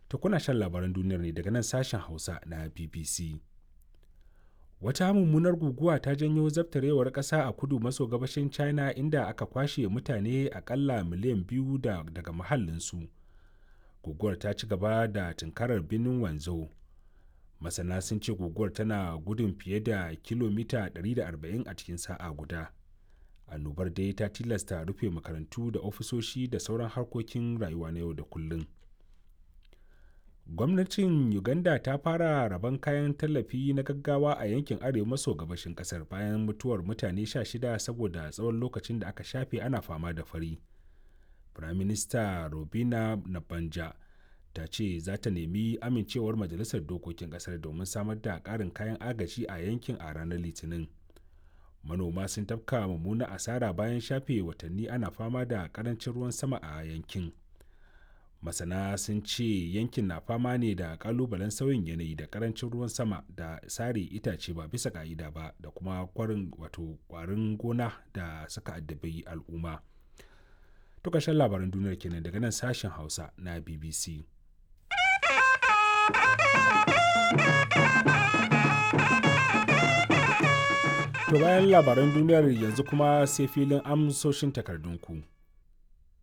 ta kuna shan labaran duniyar ne daga nan sashen hausa na bbc wata mummunar guguwa ta janyo zabtarewar ƙasa a kudu maso gabashin china inda aka kwashe mutane akalla miliyan biyu da, daga mahallinsu guguwar ta ci gaba da tunkarar birnin wanzhou masana sun ce guguwar tana gudun fiye da kilomita 140 a cikin sa'a guda annobar dai ta tilasta rufe makarantu da ofisoshi da sauran harkokin rayuwa na yau da kullum gwamnatin uganda ta fara rabon kayan tallafi na gaggawa a yankin arewa maso gabashin kasar bayan mutuwar mutane 16 saboda tsawon lokacin da aka shafe ana fama da fari firaminista robina nabanja ta ce za ta nemi amincewar majalisar dokokin kasar domin samar da ƙarin kayan agaji a yankin a ranar litinin manoma sun tafka mummuna asara bayan shafe watanni ana fama da ƙarancin ruwan sama a yankin masana sun ce yankin na fama ne da kalubalen sauyin yanayi da karancin ruwan sama da sare itace ba bisa ka'ida ba da kuma kwarin wato kwarin gona da suka addabi al'umma to ƙarshen labaran duniyar kenan daga nan sashen hausa na bbc to bayan labaran duniyar yanzu kuma sai filin amsoshin takardunku.